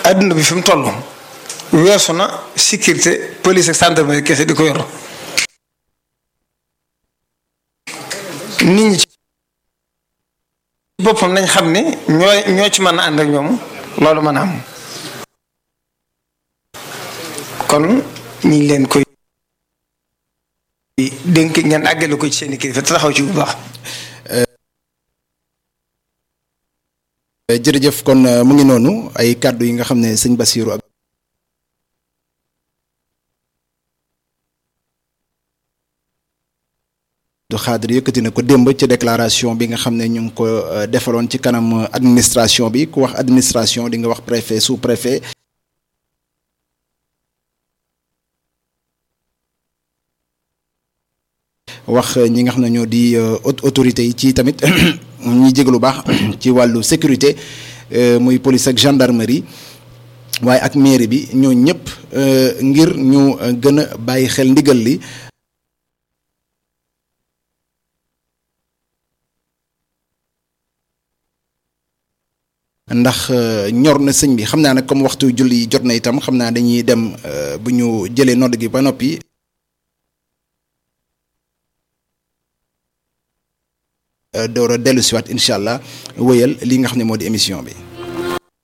adduna bi fi mu toll weesu na sécurité police ak gendarmerie kese di ko yor nit ñi ci boppam nañ xam ne ñoo ñoo ci mën a ànd ak ñoom loolu mën a am kon ñu ngi leen koy dénk ngeen àggale ko ci seen i kilifa te taxaw ci bu baax. jërëjëf kon mu ngi noonu ay kàddu yi nga xam ne sëñ Bassirou ak du xaadir yëkkati na ko démb ci déclaration bi nga xam ne ñu ngi ko defaloon ci kanam administration bi ku wax administration di nga wax préfet sous préfet wax ñi nga xam ne ñoo di autorité yi ci tamit ñuy jég lu baax ci wàllu sécurité muy police ak gendarmerie waaye ak mairie bi ñoo ñëpp ngir ñu gën a bàyyi xel ndigal li ndax ñor na sëñ bi xam naa nag comme waxtu julli jot na itam xam naa dañuy dem bu ñu jëlee nodd gi ba noppi door a dellu siwaat incha allah wëyal li nga xam ne moo di émission bi